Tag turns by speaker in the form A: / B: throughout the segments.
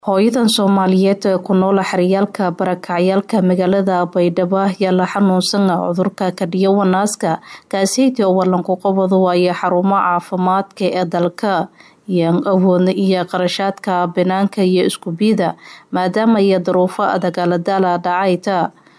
A: hooyadan soomaaliyeed ee ku nool xeryaalka barakacayaalka magaalada baydhabo ayaa la xanuunsan cudurka kadhiyo wanaaska kaaseytii oo wallanku qabadu waayo xarumo caafimaadka ee dalka iyoan awoodna iyo qarashaadka banaanka iyo iskubiida maadaama iyo daruufo dagaaladaala dhacayta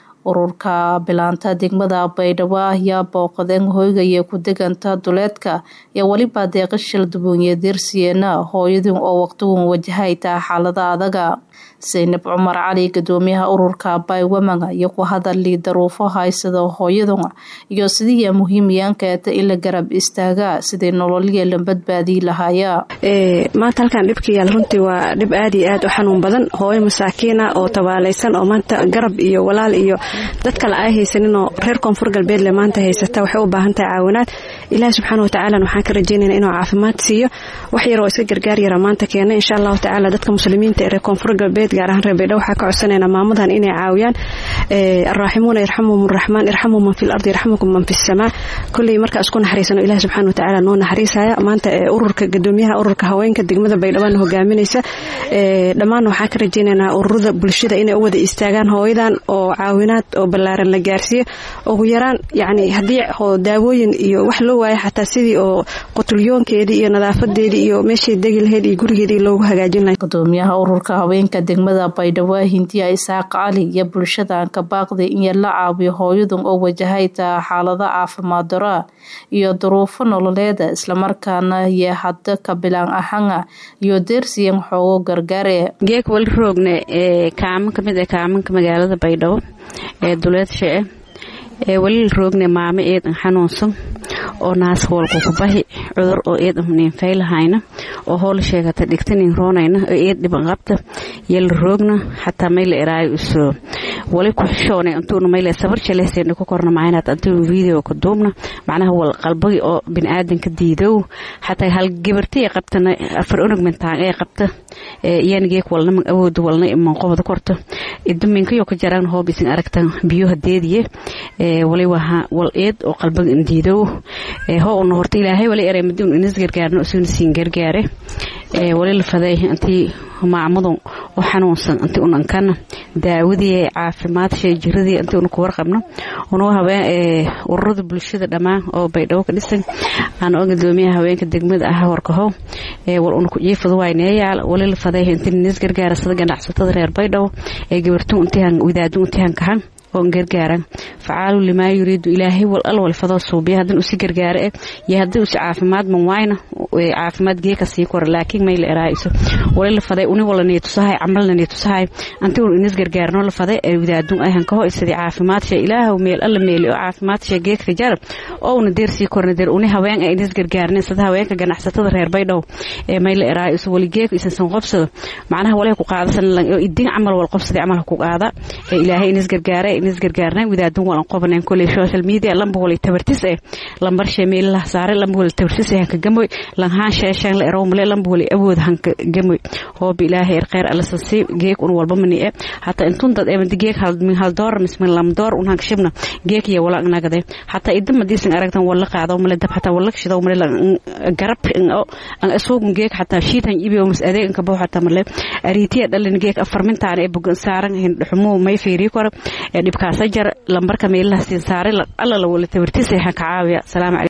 A: ururka bilaanta degmada baydhabo ayaa booqadeen hoygaya ku deganta duleedka iyo weliba deeqa shaldubuunye deersiyeena hooyadii oo waqtigun wajahayta xaalada adaga saynab cumar cali gadoomiyaha ururka baywamanga iyo ku hadali daruufo haysada hooyadun iyo sidii muhiimyaankeeta in la garab istaaga sidii nololya la badbaadii lahaaya
B: maanta halkan dhibka yaal runtii waa dhib aad iyo aad u xanuun badan hooyo masaakiina oo tabaalaysan oo maanta garab iyo walaal iyo dad kale ay haysaninoo reer koonfur galbeedle maanta haysata waxay u baahan tahay caawinaad ilaahi subxaana watacaala waxaan ka rajeynayna inuu caafimaad siiyo wax yaroo iska gargaar yara maanta keena insha allahu tacaala dadka muslimiinta ee reer koonfur galbeed gaar ahaan reer baydhabo waxaa ka codsanayna maamadan inay caawiyaan araaximuuna yarxamuhum raxmaan irxamu man fi lardi yarxamukum man fi samaa kolley markaa isku naxariisano ilahi subxaana watacaala noo naxariisaya maanta ururka gadoomiyaha ururka haweenka degmada baydhabana hogaaminaysa dhammaan waxaan ka rajeynaynaa ururada bulshada inay u wada istaagaan hooyadan oo caawinaad oo ballaaran la gaarsiiyo ugu yaraan yacni haddii daawooyin iyo wax loo waayo xataa sidii oo qutulyoonkeedii iyo nadaafadeedii iyo meeshay degi lahayd iyo gurigeedii loogu hagaajin lahay
A: gudoomiyaha ururka haweenka degmada baydhabo hindiya isaaq cali iyo bulshadan ka baaqday in la caawiyo hooyadun oo wajahayta xaalado caafimaad daro iyo duruufo nololeeda islamarkaana iyo hadda kabilaan ahana iyo deersiyan xoogo gargaare
C: geeg wali roogne ee kaamo kamid ee kaamanka magaalada baydhabo ee duleedsha ah ee weli roogne maamo eedan xanuunsan oo naas hoolku kubahi cudur oo eedan niinfaylahayna oo hool sheegata dhigtanin roonayna oo eed dhiban qabta yala roogna xataa mayla eraayo iso wali ku xishoonay antuuna mayla sabar jaleysayna ku korna maaynaad antuuna video ka duubna macnaha wal qalbagi oo biniaadanka diidow xataa hal gabartay qabtana afar unug mintaan ee qabta iyana geek walna man awooda walna manqobada korta iduminkayo ka jaraan hoob isin aragtan biyo hadeediye wali waha wal eed oo qalbaga diidow hoo una horta ilaahay wali eray maduun inas gargaarno isuna siin gargaare wali la faday intii maacmadun oo xanuunsan intii un ankana daawadii caafimaadshee jiradii intii una ku warqabno una habeen ururada bulshada dhammaan oo baydhabo ka dhisan aan oo gadoomiyaha haweenka degmada ah warkahow wal una ku jiifadu wayneeyaal wali la faday intii inas gargaara sida ganacsatada reer baydhabo ee gabartu intihan wadaadu intihan kahan oo gargaaran facaalu limaa yuriidu ilaahay wal al walfadoo suubiya haddin usi gargaara eh iyo haddii usi caafimaad man waayna caafimaad geeka sii kora laakiin may la eraa'iso wali la faday uni wala niitusahay camalna niitusahay anti un inis gargaarno la faday ee wadaadun ayhan kaho isadii caafimaadshee ilaahow meel alla meeli oo caafimaadshee geeka jarab oo una deer sii korna deer uni haween ee inis gargaarneen sida haweenka ganacsatada reer baydhow ee may la eraa'iso wali geeka isansan qobsado macnaha walay ku qaadasan idin camal wal qobsadii camal ku qaada ee ilaahay inis gargaare inis gargaarnay wadaadun walan qobaneen koley social media lamba wali tabartis eh lambar sheemeelaha saare lamba wali tabartis eh hanka gamoy lanhaan sheeshaan la erow male lamba wali awood hanka gamoy hooba ilaahay er khayr alla sasi geek un walba mani e hataa intun dad emadi geek min hal door mismin lam door un hanka shibna geek iyo wala nagade hataa idam madiisan aragtan wala qaado male dab hataa wala shido male garab an asuugun geek hataa shiitan ibiyo mas adeeg inka boo hataa male ariitiya dhalin geek afarmintaan ee bugan saaran hindhuxumo may fiiri kora ee dhibkaasa jar lambarka meelaha siin saaray alla la wala tabartisay ha ka caawiya salaam